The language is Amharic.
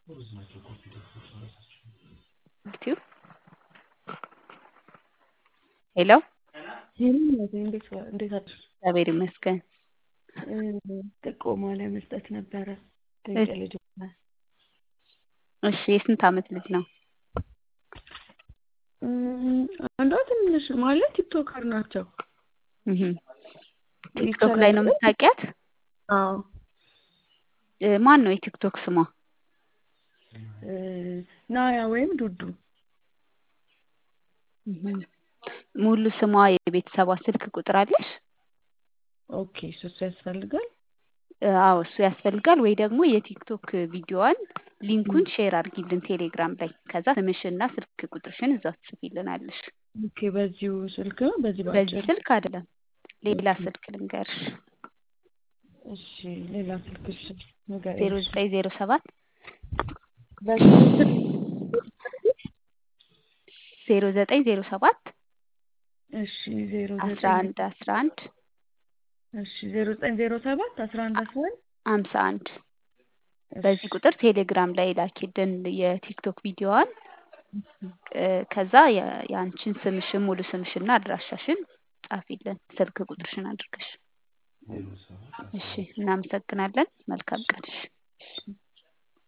ዩቲዩብ ሄሎ ሄሎ እንዴት ዋ- እንዴት አደርሽ? እግዚአብሔር ይመስገን። ጥቆማ ለመስጠት ነበረ ድንቅ ልጅ እሺ የስንት ዓመት ልጅ ነው? እም፣ አንዷ ትንሽ ማለት ቲክቶከር ናቸው። እህ ቲክቶክ ላይ ነው የምታውቂያት? አዎ እ፣ ማን ነው የቲክቶክ ስሟ? እ፣ ናያ ወይም ዱዱ እህ ሙሉ ስሟ የቤተሰቧ ስልክ ቁጥር አለሽ? ኦኬ እሱ እሱ ያስፈልጋል። እ፣ አዎ እሱ ያስፈልጋል። ወይ ደግሞ የቲክቶክ ቪዲዮዋን ሊንኩን ሼር አድርጊልን ቴሌግራም ላይ። ከዛ ስምሽና ስልክ ቁጥርሽን እዛ ትጽፊልናለሽ። ኦኬ በዚሁ ስልክ ነው በዚህ በዚህ ባጭር ስልክ አይደለም፣ ሌላ ስልክ ልንገርሽ። እሺ ሌላ ስልክ እሺ ንገሪኝ። ዜሮ ዘጠኝ ዜሮ ሰባት በዚህ ስልክ ዜሮ ዘጠኝ ዜሮ ሰባት እሺ ዜሮ አስራ ዘጠኝ አንድ አስራ አንድ እሺ ዜሮ ዘጠኝ ዜሮ ሰባት አስራ አንድ አስራ አንድ ሀምሳ አንድ በዚህ ቁጥር ቴሌግራም ላይ ላኪልን የቲክቶክ ቪዲዮዋን። እ፣ ከዛ የ- የአንቺን ስምሽን ሙሉ ስምሽና አድራሻሽን ጻፊልን ስልክ ቁጥርሽን አድርገሽ። እሺ እናመሰግናለን። መልካም ቀን። እሺ